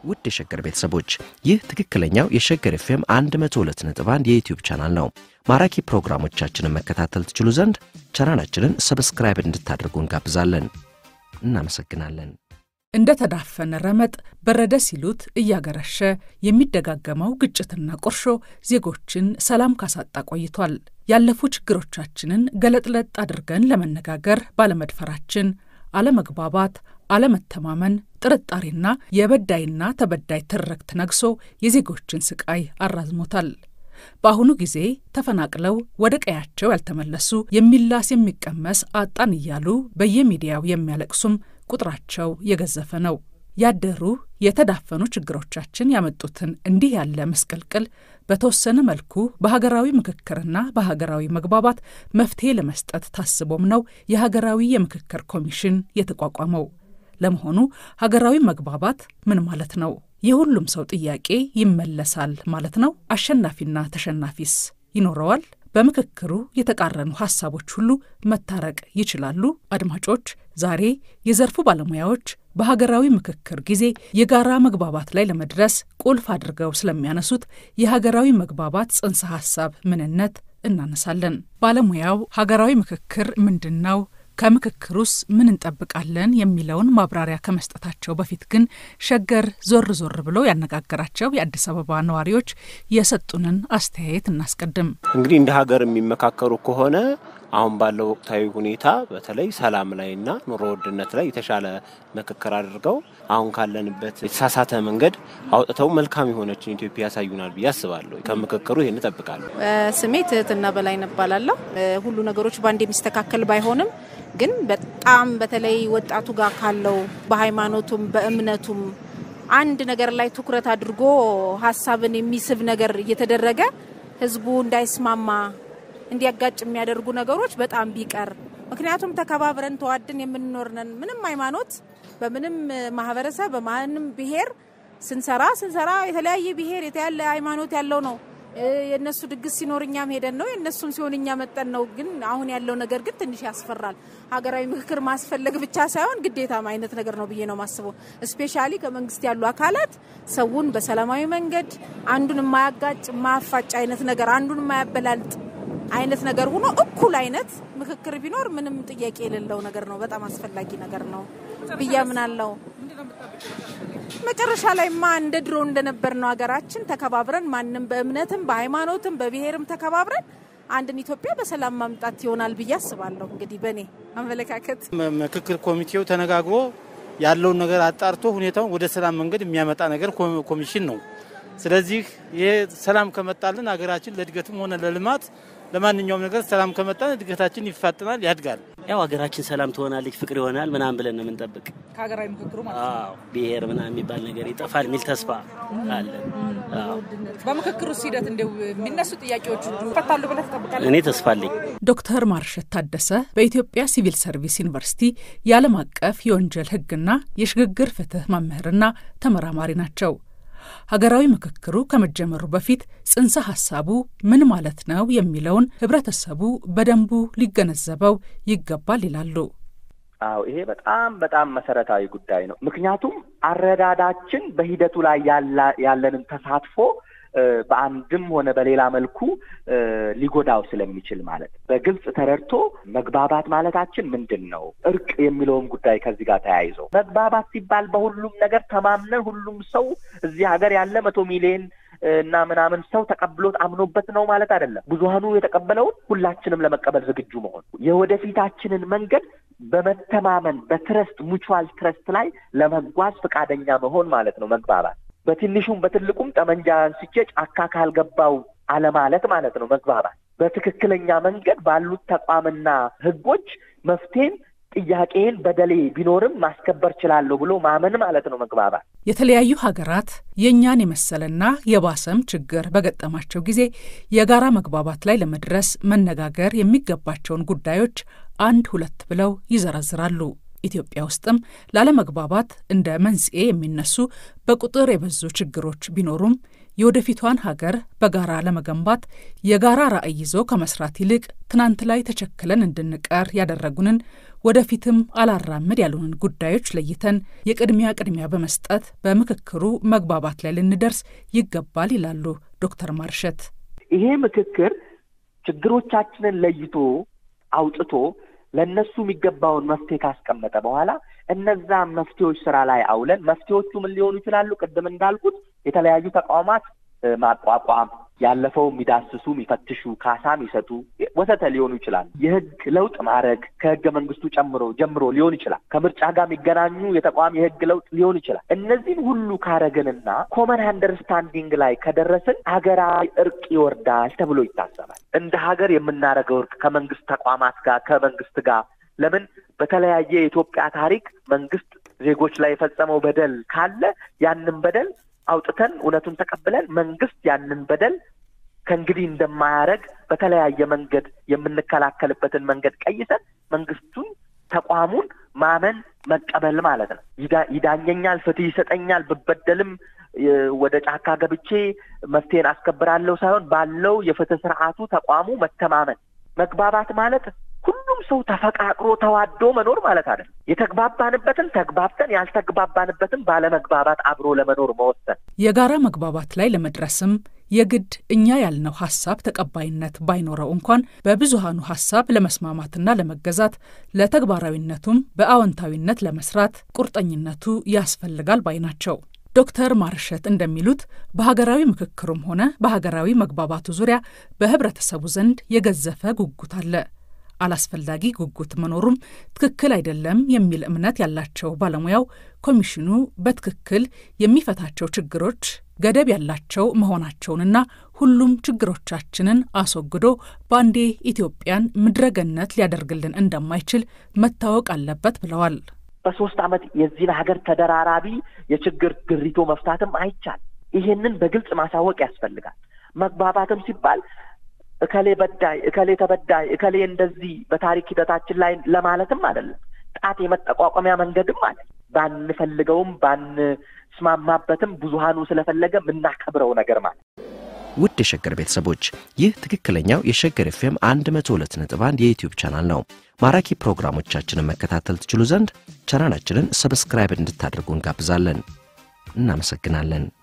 ውድ የሸገር ቤተሰቦች ይህ ትክክለኛው የሸገር ኤፍኤም 102.1 የዩትዩብ ቻናል ነው። ማራኪ ፕሮግራሞቻችንን መከታተል ትችሉ ዘንድ ቻናላችንን ሰብስክራይብ እንድታደርጉ እንጋብዛለን። እናመሰግናለን። እንደ ተዳፈነ ረመጥ በረደ ሲሉት እያገረሸ የሚደጋገመው ግጭትና ቁርሾ ዜጎችን ሰላም ካሳጣ ቆይቷል። ያለፉ ችግሮቻችንን ገለጥለጥ አድርገን ለመነጋገር ባለመድፈራችን አለመግባባት፣ አለመተማመን፣ ጥርጣሬና የበዳይና ተበዳይ ትርክት ነግሶ የዜጎችን ስቃይ አራዝሞታል። በአሁኑ ጊዜ ተፈናቅለው ወደ ቀያቸው ያልተመለሱ የሚላስ የሚቀመስ አጣን እያሉ በየሚዲያው የሚያለቅሱም ቁጥራቸው የገዘፈ ነው። ያደሩ የተዳፈኑ ችግሮቻችን ያመጡትን እንዲህ ያለ መስቀልቅል በተወሰነ መልኩ በሀገራዊ ምክክርና በሀገራዊ መግባባት መፍትሄ ለመስጠት ታስቦም ነው የሀገራዊ የምክክር ኮሚሽን የተቋቋመው። ለመሆኑ ሀገራዊ መግባባት ምን ማለት ነው? የሁሉም ሰው ጥያቄ ይመለሳል ማለት ነው? አሸናፊና ተሸናፊስ ይኖረዋል? በምክክሩ የተቃረኑ ሀሳቦች ሁሉ መታረቅ ይችላሉ? አድማጮች፣ ዛሬ የዘርፉ ባለሙያዎች በሀገራዊ ምክክር ጊዜ የጋራ መግባባት ላይ ለመድረስ ቁልፍ አድርገው ስለሚያነሱት የሀገራዊ መግባባት ጽንሰ ሀሳብ ምንነት እናነሳለን። ባለሙያው ሀገራዊ ምክክር ምንድን ነው? ከምክክሩስ ምን እንጠብቃለን? የሚለውን ማብራሪያ ከመስጠታቸው በፊት ግን ሸገር ዞር ዞር ብሎ ያነጋገራቸው የአዲስ አበባ ነዋሪዎች የሰጡንን አስተያየት እናስቀድም። እንግዲህ እንደ ሀገር የሚመካከሩ ከሆነ አሁን ባለው ወቅታዊ ሁኔታ በተለይ ሰላም ላይና ኑሮ ውድነት ላይ የተሻለ ምክክር አድርገው አሁን ካለንበት የተሳሳተ መንገድ አውጥተው መልካም የሆነችን ኢትዮጵያ ያሳዩናል ብዬ አስባለሁ። ከምክክሩ ይህን እጠብቃለሁ። ስሜ ትህትና በላይ እባላለሁ። ሁሉ ነገሮች በአንድ የሚስተካከል ባይሆንም ግን በጣም በተለይ ወጣቱ ጋር ካለው በሃይማኖቱም በእምነቱም አንድ ነገር ላይ ትኩረት አድርጎ ሀሳብን የሚስብ ነገር እየተደረገ ህዝቡ እንዳይስማማ እንዲያጋጭ የሚያደርጉ ነገሮች በጣም ቢቀር። ምክንያቱም ተከባብረን ተዋድን የምንኖር ነን። ምንም ሃይማኖት፣ በምንም ማህበረሰብ፣ በማንም ብሔር ስንሰራ ስንሰራ የተለያየ ብሔር የተለያየ ሃይማኖት ያለው ነው። የእነሱ ድግስ ሲኖር እኛም ሄደን ነው፣ የእነሱም ሲሆን እኛ መጠን ነው። ግን አሁን ያለው ነገር ግን ትንሽ ያስፈራል። ሀገራዊ ምክክር ማስፈለግ ብቻ ሳይሆን ግዴታም አይነት ነገር ነው ብዬ ነው ማስበው። እስፔሻሊ ከመንግስት ያሉ አካላት ሰውን በሰላማዊ መንገድ አንዱን የማያጋጭ የማያፋጭ አይነት ነገር አንዱን የማያበላልጥ አይነት ነገር ሆኖ እኩል አይነት ምክክር ቢኖር ምንም ጥያቄ የሌለው ነገር ነው። በጣም አስፈላጊ ነገር ነው ብዬ አምናለሁ። መጨረሻ ላይማ እንደ ድሮ እንደነበር ነው ሀገራችን ተከባብረን ማንም በእምነትም በሃይማኖትም በብሔርም ተከባብረን አንድን ኢትዮጵያ በሰላም ማምጣት ይሆናል ብዬ አስባለሁ። እንግዲህ በእኔ አመለካከት ምክክር ኮሚቴው ተነጋግሮ ያለውን ነገር አጣርቶ ሁኔታውን ወደ ሰላም መንገድ የሚያመጣ ነገር ኮሚሽን ነው። ስለዚህ ይሄ ሰላም ከመጣልን ሀገራችን ለእድገትም ሆነ ለልማት ለማንኛውም ነገር ሰላም ከመጣን እድገታችን ይፋጥናል፣ ያድጋል። ያው ሀገራችን ሰላም ትሆናለች፣ ፍቅር ይሆናል ምናምን ብለን ነው የምንጠብቅ። ከሀገራዊ ምክክሩ ማለት አዎ ብሔር ምናምን የሚባል ነገር ይጠፋል የሚል ተስፋ አለ። በምክክሩ ሂደት እንደው የሚነሱ ጥያቄዎች ሁሉ ይፈታሉ ብለህ ትጠብቃለህ? እኔ ተስፋ አለኝ። ዶክተር ማርሸት ታደሰ በኢትዮጵያ ሲቪል ሰርቪስ ዩኒቨርሲቲ የዓለም አቀፍ የወንጀል ሕግና የሽግግር ፍትህ መምህርና ተመራማሪ ናቸው። ሀገራዊ ምክክሩ ከመጀመሩ በፊት ጽንሰ ሀሳቡ ምን ማለት ነው የሚለውን ህብረተሰቡ በደንቡ ሊገነዘበው ይገባል ይላሉ። አዎ ይሄ በጣም በጣም መሰረታዊ ጉዳይ ነው። ምክንያቱም አረዳዳችን በሂደቱ ላይ ያለንን ተሳትፎ በአንድም ሆነ በሌላ መልኩ ሊጎዳው ስለሚችል ማለት በግልጽ ተረድቶ መግባባት ማለታችን ምንድን ነው? እርቅ የሚለውም ጉዳይ ከዚህ ጋር ተያይዞ መግባባት ሲባል በሁሉም ነገር ተማምነን ሁሉም ሰው እዚህ ሀገር ያለ መቶ ሚሊዮን እና ምናምን ሰው ተቀብሎት አምኖበት ነው ማለት አይደለም። ብዙሀኑ የተቀበለውን ሁላችንም ለመቀበል ዝግጁ መሆን የወደፊታችንን መንገድ በመተማመን በትረስት ሙቹዋል ትረስት ላይ ለመጓዝ ፈቃደኛ መሆን ማለት ነው መግባባት። በትንሹም በትልቁም ጠመንጃ አንስቼ ጫካ ካልገባው አለማለት ማለት ነው መግባባት። በትክክለኛ መንገድ ባሉት ተቋምና ህጎች መፍትሄን ጥያቄን በደሌ ቢኖርም ማስከበር ችላለሁ ብሎ ማመን ማለት ነው መግባባት። የተለያዩ ሀገራት የእኛን የመሰለና የባሰም ችግር በገጠማቸው ጊዜ የጋራ መግባባት ላይ ለመድረስ መነጋገር የሚገባቸውን ጉዳዮች አንድ ሁለት ብለው ይዘረዝራሉ። ኢትዮጵያ ውስጥም ላለመግባባት እንደ መንስኤ የሚነሱ በቁጥር የበዙ ችግሮች ቢኖሩም የወደፊቷን ሀገር በጋራ ለመገንባት የጋራ ራዕይ ይዞ ከመስራት ይልቅ ትናንት ላይ ተቸክለን እንድንቀር ያደረጉንን ወደፊትም አላራምድ ያሉንን ጉዳዮች ለይተን የቅድሚያ ቅድሚያ በመስጠት በምክክሩ መግባባት ላይ ልንደርስ ይገባል ይላሉ ዶክተር ማርሸት። ይሄ ምክክር ችግሮቻችንን ለይቶ አውጥቶ ለእነሱ የሚገባውን መፍትሄ ካስቀመጠ በኋላ እነዛ መፍትሄዎች ስራ ላይ አውለን መፍትሄዎቹ ምን ሊሆኑ ይችላሉ? ቅድም እንዳልኩት የተለያዩ ተቋማት ማቋቋም፣ ያለፈው የሚዳስሱ የሚፈትሹ፣ ካሳ የሚሰጡ ወዘተ ሊሆኑ ይችላሉ። የህግ ለውጥ ማድረግ ከህገ መንግስቱ ጨምሮ ጀምሮ ሊሆን ይችላል። ከምርጫ ጋር የሚገናኙ የተቋም የህግ ለውጥ ሊሆን ይችላል። እነዚህን ሁሉ ካረግንና ኮመን አንደርስታንዲንግ ላይ ከደረስን ሀገራዊ እርቅ ይወርዳል ተብሎ ይታሰባል። እንደ ሀገር የምናደርገው እርቅ ከመንግስት ተቋማት ጋር ከመንግስት ጋር ለምን በተለያየ የኢትዮጵያ ታሪክ መንግስት ዜጎች ላይ የፈጸመው በደል ካለ ያንን በደል አውጥተን እውነቱን ተቀብለን መንግስት ያንን በደል ከእንግዲህ እንደማያደርግ በተለያየ መንገድ የምንከላከልበትን መንገድ ቀይሰን መንግስቱን ተቋሙን ማመን መቀበል ማለት ነው። ይዳኘኛል፣ ፍትህ ይሰጠኛል፣ ብበደልም ወደ ጫካ ገብቼ መፍትሄን አስከብራለሁ ሳይሆን ባለው የፍትህ ስርዓቱ ተቋሙ መተማመን መግባባት ማለት ሁሉም ሰው ተፈቃቅሮ ተዋዶ መኖር ማለት አይደለም። የተግባባንበትን ተግባብተን ያልተግባባንበትን ባለመግባባት አብሮ ለመኖር መወሰን። የጋራ መግባባት ላይ ለመድረስም የግድ እኛ ያልነው ሀሳብ ተቀባይነት ባይኖረው እንኳን በብዙሃኑ ሀሳብ ለመስማማትና ለመገዛት ለተግባራዊነቱም በአዎንታዊነት ለመስራት ቁርጠኝነቱ ያስፈልጋል ባይ ናቸው። ዶክተር ማርሸት እንደሚሉት በሀገራዊ ምክክሩም ሆነ በሀገራዊ መግባባቱ ዙሪያ በህብረተሰቡ ዘንድ የገዘፈ ጉጉት አለ። አላስፈላጊ ጉጉት መኖሩም ትክክል አይደለም የሚል እምነት ያላቸው ባለሙያው ኮሚሽኑ በትክክል የሚፈታቸው ችግሮች ገደብ ያላቸው መሆናቸውንና ሁሉም ችግሮቻችንን አስወግዶ በአንዴ ኢትዮጵያን ምድረገነት ሊያደርግልን እንደማይችል መታወቅ አለበት ብለዋል። በሶስት ዓመት የዚህን ሀገር ተደራራቢ የችግር ድሪቶ መፍታትም አይቻል። ይሄንን በግልጽ ማሳወቅ ያስፈልጋል። መግባባትም ሲባል እከሌ በዳይ እከሌ ተበዳይ እከሌ እንደዚህ በታሪክ ሂደታችን ላይ ለማለትም አይደለም። ጣት የመጠቋቋሚያ መንገድም አለ። ባንፈልገውም ባንስማማበትም ብዙሃኑ ስለፈለገ የምናከብረው ነገር ማለት ውድ የሸገር ቤተሰቦች ይህ ትክክለኛው የሸገር ኤፍኤም 102 ነጥብ 1 የዩትዩብ ቻናል ነው። ማራኪ ፕሮግራሞቻችንን መከታተል ትችሉ ዘንድ ቻናላችንን ሰብስክራይብ እንድታደርጉ እንጋብዛለን። እናመሰግናለን።